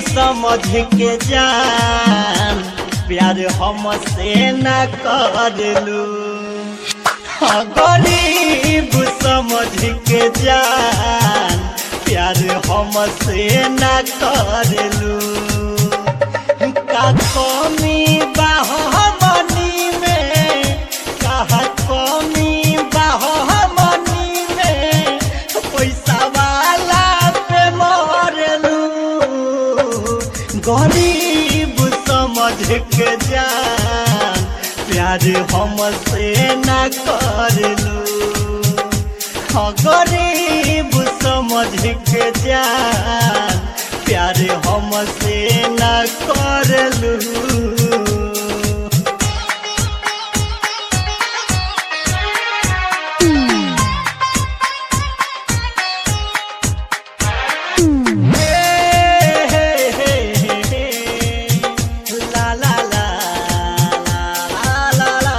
समझ के जान प्यार हमसे न करलू हाँ गरीब समझ के जान प्यार हमसे न करलू का कमी बाहमनी में कहा कमी बाहमनी में पैसा वाला पे मरलू गरीब समझ के जान प्यार हमसे न करलू हाँ गरीब समझ के जान प्यार हमसे न करलू La la la la la la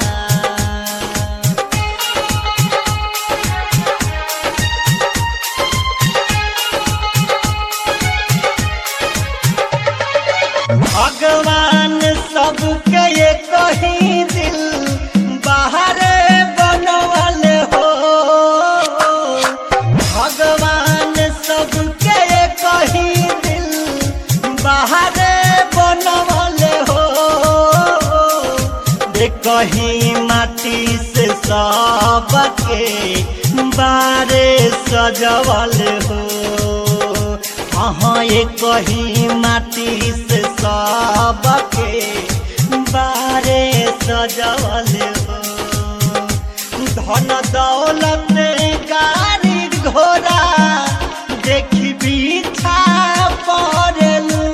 भगवान सबके ये कहीं दिल बाहर बनवल हो भगवान सबके ये कहीं दिल बाहर बनवल हो दे कहीं माटी से सबके बारे सजवल हो हाँ ये कहीं माटी से सबके बारे सजवल हो धन दौलत गाड़ी घोड़ा देखी पीछा पड़लू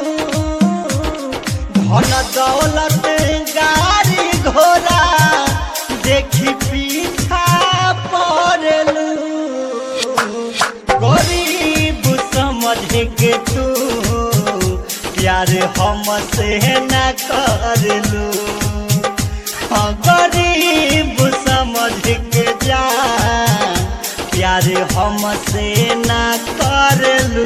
धन दौलत गाड़ी घोड़ा देखी पीछा पड़लू गरीब समझ के तू प्यार हमसे न करलू हाँ गरीब समझ के जा प्यार हमसे न करलू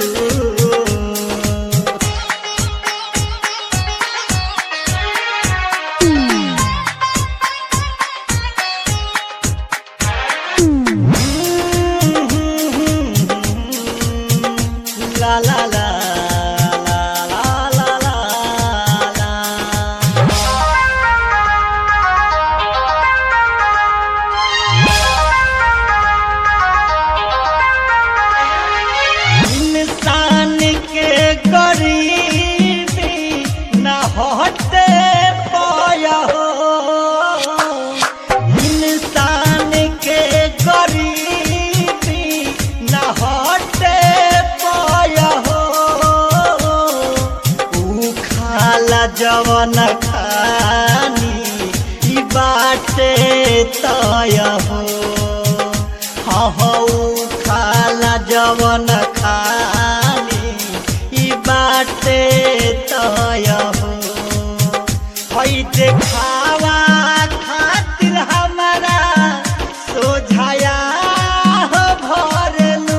La la la la la la la la इंसान के गरीबी न हटे पाया हो इंसान के गरीबी न हटे पाया हो ऊ खाला जवन खानी ई बाटे तय हो हाँ हाँ ऊ खाला जवन खानी ई बाटे तय हो हई देखावा खातिर हमारा सोझाया हो भरलू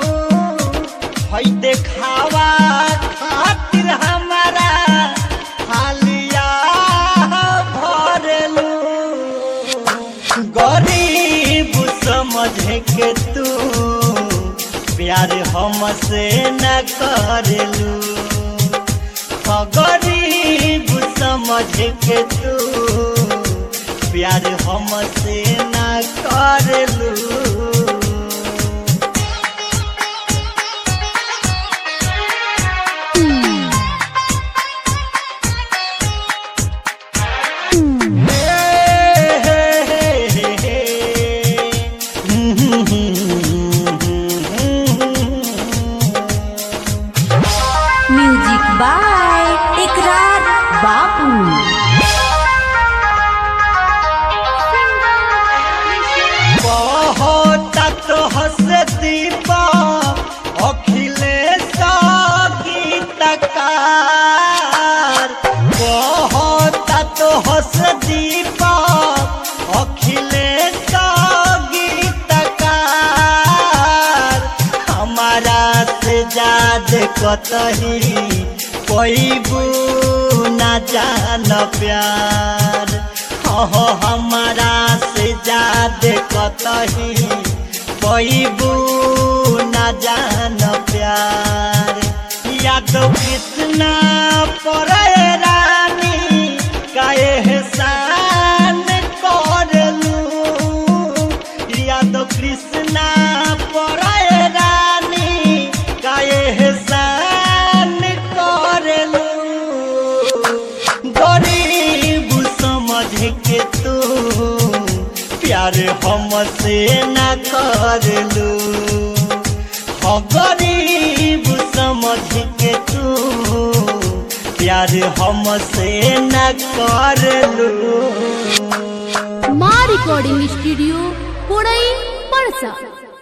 हई देखावा खातिर हमारा हालिया हो भरलू गरीब समझ के तू प्यार हमसे न करलू हाँ गरीब समझ के तू प्यार हमसे न करलू म्यूजिक बाय इकरार बापू बहुत तो हंसती बा अखिलेश गीतकार बहुत तो हंसती बा अखिलेश गीतकार हमारा से जाद कतही पैबू ना जान प्यार हो हमारा से जादे कतही पैबू ना जान प्यार याद कितना परे रानी काहे एहसान करलू याद कृष्णा परे रानी काहे एहसान करलू गरीब समझ के तू प्यार हमसे न करलू हो गरीब समझ के तू प्यार हमसे न करलू माँ रिकॉर्डिंग स्टूडियो पुड़ई परसा